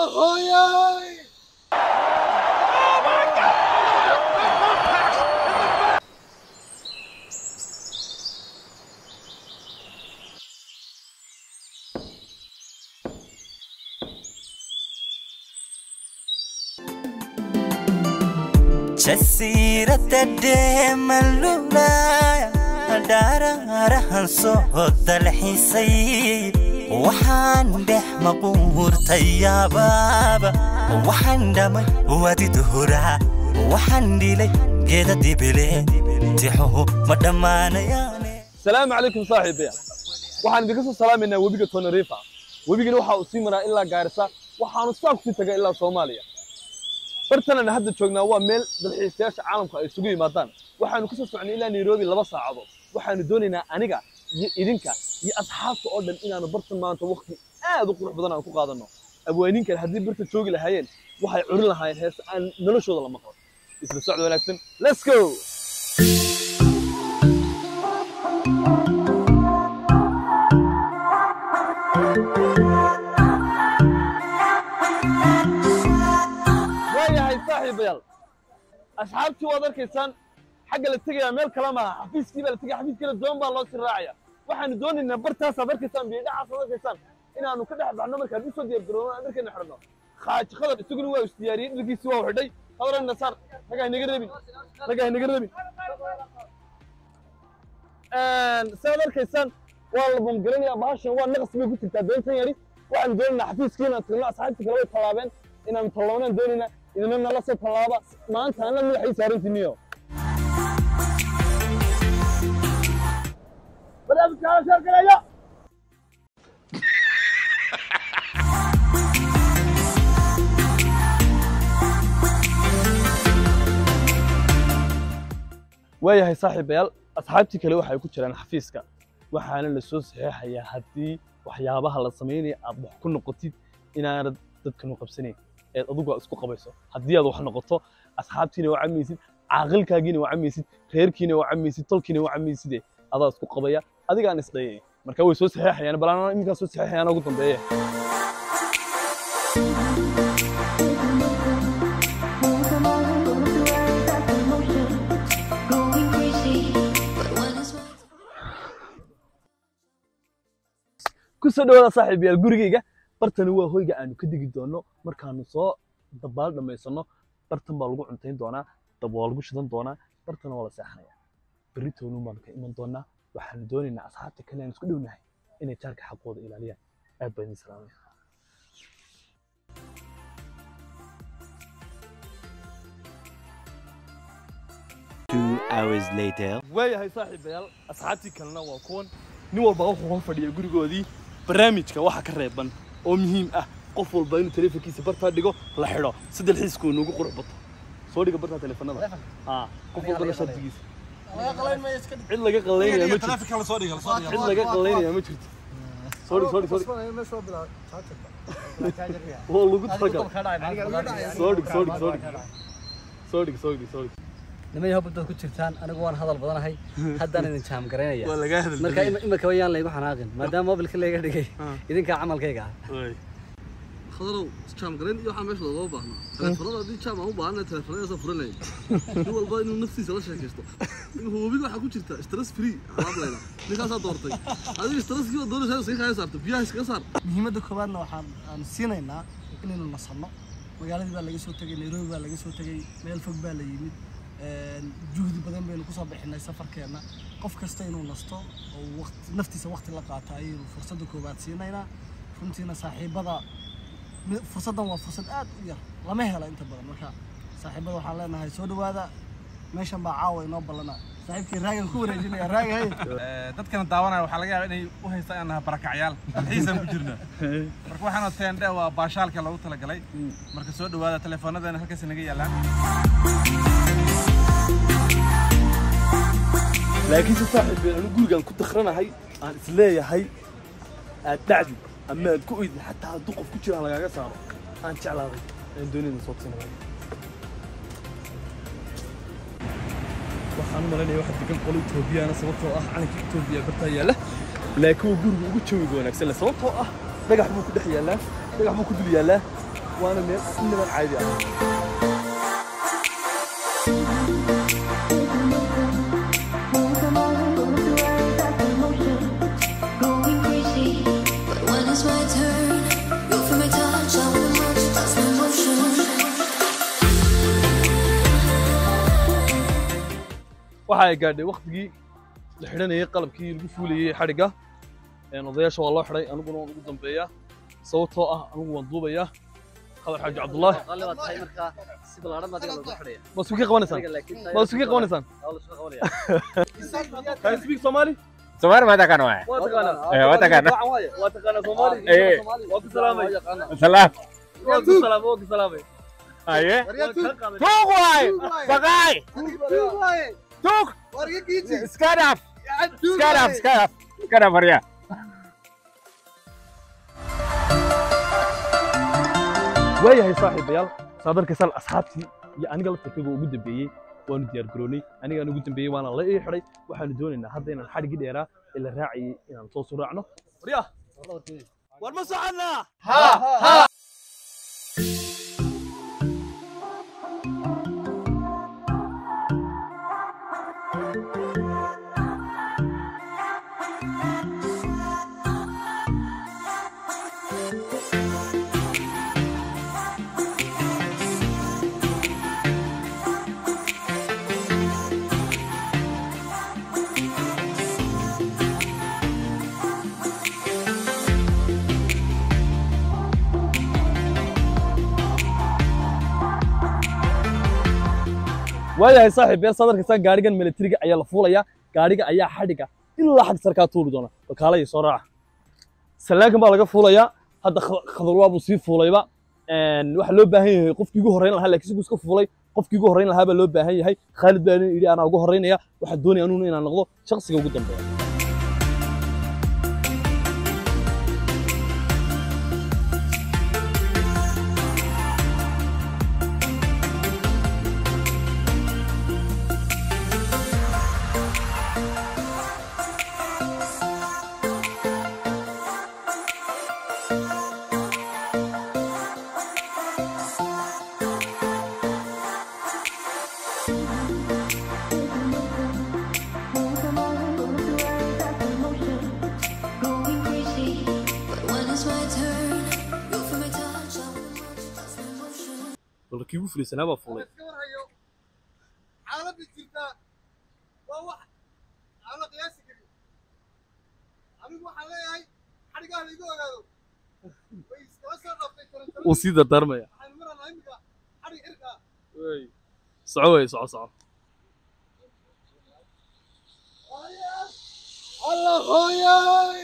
hooyay jasiirada dheemalulaya dhaaraarahan soo dalxiisay waxaan dhex maquurtay yaabaaba waxaan dhamay wadi duhuraa waxaan dhilay geeda dibile tixuhu ma dhammaanayaane salaamu calaykum saaxiibaya waxaan idinka soo salaamaynaa webiga tonarifa webigana waxa uu sii maraa ilaa gaarisa waxaanu saa kusii tagaa ilaa soomaaliya bartanana hadda joognaa waa meel dalxiisayaasha caalamku ay isugu yimaadaan waxaanu kasoo socnay ilaa nairobi laba saacadood waxaanu doonaynaa aniga iyo idinka iyo asxaabta oo dhan inaanu bartan maanta waqti aad u qurux badan aan ku qaadanno abwaaniinkan haddii barta joogi lahaayeen waxay curin lahaayeen heese aan noloshooda la maqlo isla socod wanaagsan let's go waayahay saaxiibayaal asxaabtii waad arkaysaan xagga la tegayaa meel kale maaha xafiiskii baa la tegaya xafiiskana doon baa loo sii raacaya waxaanu doonaynaa bartaasaad arkaysaan biyodhaxaasaad arkaysaan inaanu ka dhex baxno markaan usoo diyaar garoono aan dharkeena xidhanno khaaji khadar isaguna waa isdiyaariyey dharkiisii waa xidhay hadarana saar naga haynaga rabin naga haynaga rabin sidaad arkaysaan waa la bamgaranayaa bahashan waa naqas bay ku jirtaa doontan yari waxaanu doonaynaa xafiiskii inaan tagno asxaabtii kale way tallaabeen inaanu tallaabnaan doonaynaa idina nala soo tallaaba maanta ana madaxay saarantiiniyo barnaamijka hala sheergareeyo waayahay saaxiibayaal asxaabtii kale waxay ku jiraan xafiiska waxaana la soo saxeexayaa haddii waxyaabaha la samaynaya aad wax ku noqotid inaanad dadkan u qabsanayn eed adigu aad isku qabayso haddii aad wax noqoto asxaabtiina waa camaysid caaqilkaagiina waa camaysid reerkiina waa camaysid tolkiina waa camayside adaa isku qabaya adigaan isdhayay marka way soo saxeexayaan balaan iminkaa soo saxeexayaan ugu dambeeya ku soo dhawaada saaxiibayaal gurigayga bartani waa hoyga aanu ka degi doonno markaanu soo dabaal dhammaysanno bartan baa lagu cuntayn doonaa dab waa lagu shidan doonaa bartana waa la seexanayaa berri toonun baanu ka iman doonaa waxaanu doonaynaa asxaabta kale aan isku dhownahay inay jaarka xaqooda ilaaliyaan aad baa idin salaamaya Two hours later. waayahay saaxiibayaal asxaabtii kalena waa kuwan nin walba wuxuu hor fadhiya gurigoodii barnaamijka waxa ka reeban oo muhiim ah qof walba inuu telefonkiisa bartaa dhigo la xidho si dalxiisku nuugu qurux bato soo dhiga bartaa telefonada haa qof walba shardigiisa cid laga qalaynaya ma jirto cid laga qalaynaya ma jirto soo dhig soo dhig soo dhig waa lagu talagalay soo dhig soo dhig soo dhig soo dhig soo dhig soo dhig nimay hobad ku jirtaan anigu waan hadal badanahay haddaan idin jaam garaynaya waa laga hadal marka ima- imika wayaan laygu xanaaqin maadaama mobilka layga dhigay idinkaa camalkayga ah khadarow jaam garayn iyo waxaa meesha loogama baahno teleefanada haddii jaam aan u baahana teleefanadaasa furanaya nin walba inuu naftiisa la sheekaysto imika webiga waxaa ku jirta stress free alaab layla ninkaasaa doortay adiga stresskii oo doonaysa iskaga kaya saarto biyaha iskaga saar muhiimadda koowaadna waxaan aan siinaynaa inaynu nasanno magaaladii baa laga soo tegay nairobi baa laga soo tegay meel fog baa la yimid een, juhdi badan baynu kusoo bixinay safarkeenna qof kasta inuu nasto oo waqti naftiisa waqti la qaato ayaynu fursadda koowaad siinaynaa runtiina saaxiibada mi- fursaddan waa fursad aad u yar lama helo inta badan marka saaxiibada waxaan leenahay soo dhawaada meeshan baa caawa inoo ballana saaxiibkii raagan ku wareejinaya raaga hay dadkana daawanaya waxaa laga yaabaa inay u haystaan inaan nahay barakacyaal dalxiisaan ku jirna marka waxaana teendhe waa baashaalka loogu talagalay marka soo dhawaada teleefoonadeena halkaas naga yaalaan laakiin se saaxiib anu gurigaan ku dakranahay aan isleeyahay aad dhacdi ama aad ku oydin xataa hadduu qof ku jiraan lagaaga saaro aan jeclaaday aan doonayna soo tusinaya waxaan u malaynaya waxa degan qolo etoobiyana sababtoo ah calanka etoobiya bartaa yaalla laakiin waa guriga ugu jawiga wanaagsan leh sababtoo ah dhagax buu ku dhex yaallaa dhagax buu ku dul yaallaa waana meel inaban caadi ah Going crazy, but when it's my turn, you feel my touch, I wanna watch, that's my motion. waxa ay gaadhay waktigii la xidhanayay qalabkii lagu fuulayay xadhigga Een, odayaasha waa loo xidhay aniguna waan ugu dambeeyaa sababtoo ah anigu waan duubayaa khadar xaaji cabdullaahi qaali baad tahay markaa si ballaaran baad adiga loogu xidhaya ma isku kii qabanaysaan Adiga laakiin tahay- ma isku kii qabanaysaan Waa la isku qabanaya. can you speak somali Somali ma taqaan waay. waa taqaanaa Eh, waa taqaanaa. Gacan waaye. waa taqaanaa somali Eh. waa ku salaamay Salaam. waa ku salaamay waa ku salaamay Aye. Waa ka qaaday. Tuug waay. Baqaay. Tuug. Iska dhaaf. Iska dhaaf, iska dhaaf. Iska dhaaf waryaa. waayahay saaxiibayaal saad arkaysaan asxaabtii iyo aniga laftarkayga ugu dambeeyey waanu diyaar garoonay anigaan ugu dambeeyey waana la ii xidhay waxaanu doonaynaa hadda inaan xadhigii dheeraa ee la raacayay inaan soo suraacno waryaa war ma soconnaa waayahay saaxiibayaal saad arkaysaan gaarigan militariga ayaa la fuulayaa gaariga ayaa xadhiga ilaa xag sarkaa tuuri doona wakaalaya soo raaca salaankan baa laga fuulayaa hadda Kha- khadalwaa buu sii fuulayba Een, waxaa loo baahan yahay qofkii ugu horreyn lahaa laakiin sigu iska fuulay qofkii ugu horreyn lahaa baa loo baahan yahay khaalid baa yidhi anaa ugu horreynaya waxaa doonaya anuuna inaan noqdo shaqsiga ugu dambeeya Going crazy, but when it's my turn, you feel my touch, I wanna watch, that's my motion. bal kii ugu fulaysanaa baa fuulay xaaladda jirta waa wax aan la qiyaasi karin anigu waxaan leeyahay xadhigaha laigu ogaado way iskala soo dhaftay tarantaran wuu sii dardaarmaya waxaan maranaa imika xadhig xirka soco wey soco soco allah hooyay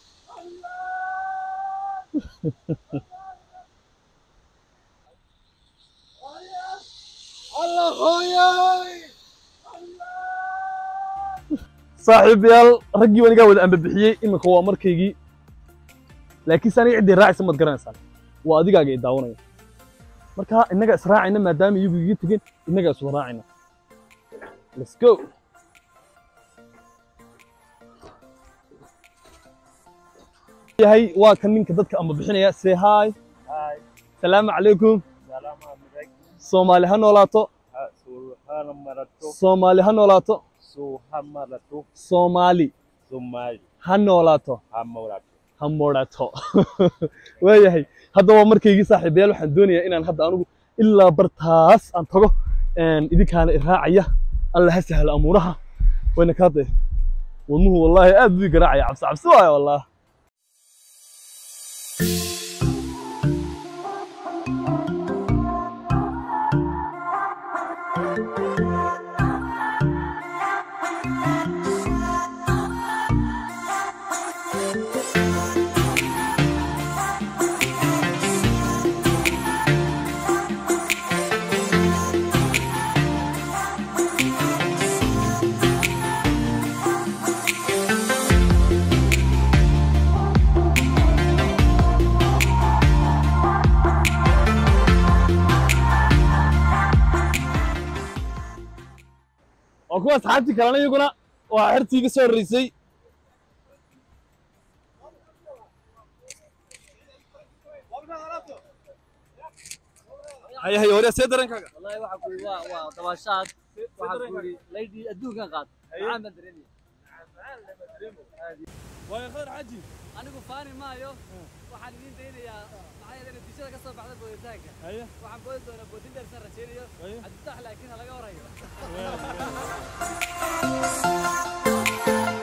allah hooyay saaxiibayaal raggii anigaa wada ambabixiyey iminka waa markaygii laakiin se aniga ciddii raacaysa maad garanaysaan waa adigaaga i daawanaya marka innaga israacayna maadaama iyagu iga tegeen innagaa iswada raacayna let's go yahay waa kan ninka dadka amba bixinaya say hi salaamu calaykum soomaali ha noolaato soomaali ha noolaato soomaali ha noolaato ha moodhato waayahay hadda waa markaygii saaxiibayaal waxaan doonayaa inaan hadda anugu ilaa bartaas aan tago een, idinkaana iraacaya alla ha sahlo amuuraha wayna kaa dee wadnuhu wallaahi aad buu ii garaacaya cabsi cabsi waayo wallaah waa kuwa asxaabtii kalena iyaguna waa xertii iga soo horreysay haya haya hore see darankaaga wallahi waxa ku yidhi waa waa dabaashaad waxa ku yidhi laydii adduunkan qaad maxaan baan dareemaya waayo khadar xaji anigu faani maayo waxaan idiin daynayaa maxaa yeelay natiijada ka soo baxda booditaanka haya waxaan boodi doonaa boodin dheer san rajaynayo Haya. cabditax laakiin ha laga warhayo Well,